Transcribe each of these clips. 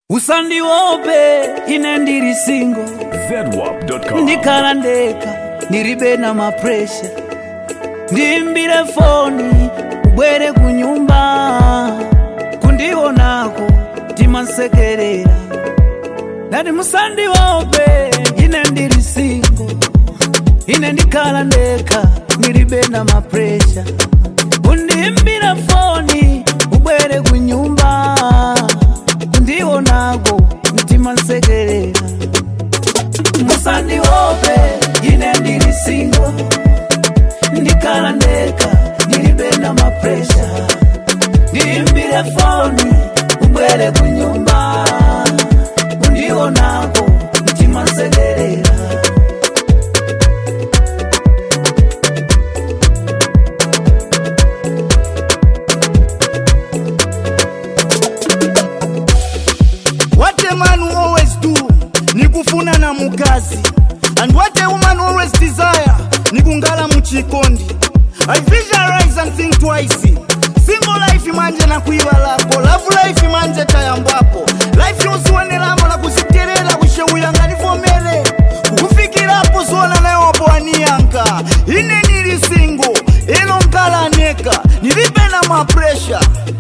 usandiope ine ndiri singo zedwap.com ndikhala ndekha ndilibe na mapresha ndiimbire foni ubwere ku nyumba kundionako timansekerera ndati musandiope ine ndiri singo ine ndikhala ndekha ndilibe na mapresha kundiimbire foni ubwere ku nyumba kundionako timansekerera musandiope ine ndiri singo ndikhala ndekha ndilibe na mapresha ndiimbire foni ubwere ku nyumba kundionako timansekerera What a man will always do ni kufuna na mukazi and what a woman always desire ni kungala muchikondi I visualize and think twice single life manje na kuiva lako love life manje tayambwapo life yoziwanelamo la kuziterera kushewuyanga nivomere kukufikirapo zona nayopo aniyanka ine nili single elo nkala neka nilibe na mapresha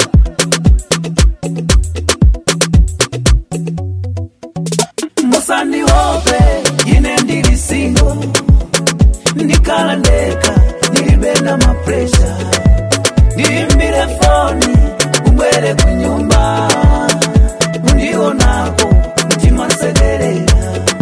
musandiope ine ndiri singo ndikhala ndekha ndilibe na mapresha ndiimbire foni ubwere ku nyumba kundionako timansekerera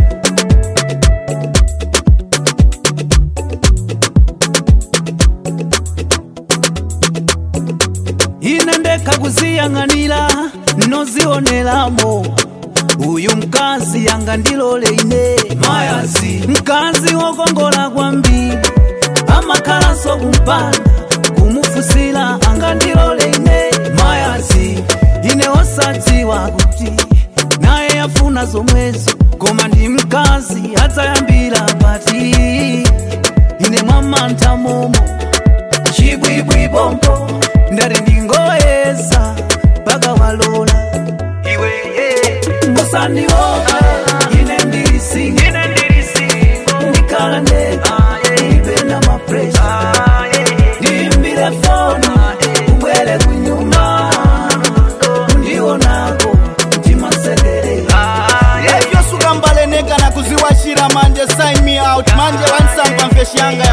ine ndekha kuziyang'anira nozionelamo uyu mkazi yanga ndilole ine mayazi mkazi wokongola kwambiri amakhalanso kumpanda kumufusira anga ndilole ine mayazi ine osadziwa kuti naye yafuna zomwezo koma ndi mkazi adzayambira pati ine mwamantha momo chibwibwi bombo ndati ndingoyesa mpaka walola iwe musandiope ine ndiri singo ndikhala ndekha ndilibe na mapresha ndiimbire foni ubwere ku nyumba kundionako timansekerera Life yosuka mbaleneka na kuziwashira manje sign me out manje wansampa mfeshi yanga